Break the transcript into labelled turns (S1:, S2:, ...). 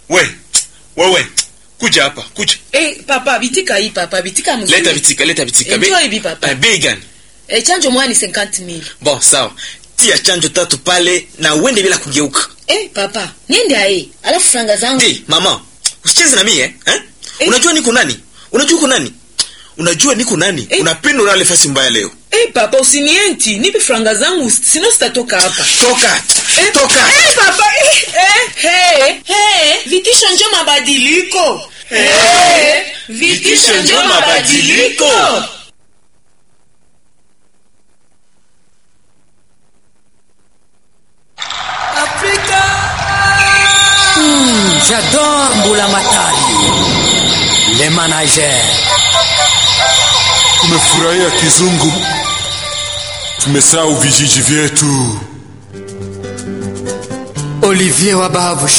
S1: we wewe kuja hapa kuja
S2: Eh, papa bitika hii papa bitika mzuri.
S1: leta vitika leta vitika
S2: Enjoy bi papa.
S1: Eh, bei gani
S2: Eh, chanjo moja ni 50000.
S1: bon sawa tia chanjo tatu pale na uende bila kugeuka
S2: Eh, papa, niende ae. Alafu franga zangu.
S1: hey, mama usicheze na mie eh?
S2: Eh.
S1: unajua niko nani unajua uko nani unajua niko nani
S2: Eh.
S1: unapenda ulale fasi mbaya leo
S2: Eh, papa usinienti, nipe franga zangu sino sitatoka hapa.
S1: toka
S2: Eh,
S1: toka
S2: Eh, papa, eh, eh, hey, hey, vitisho njo mabadiliko.
S1: Eh, vitisho njo mabadiliko.
S2: Afrika.
S3: J'adore Mbula Matari. Les managers.
S4: Tumefurahia kizungu, tumesahau vijiji vyetu.
S3: Olivier Wabavush.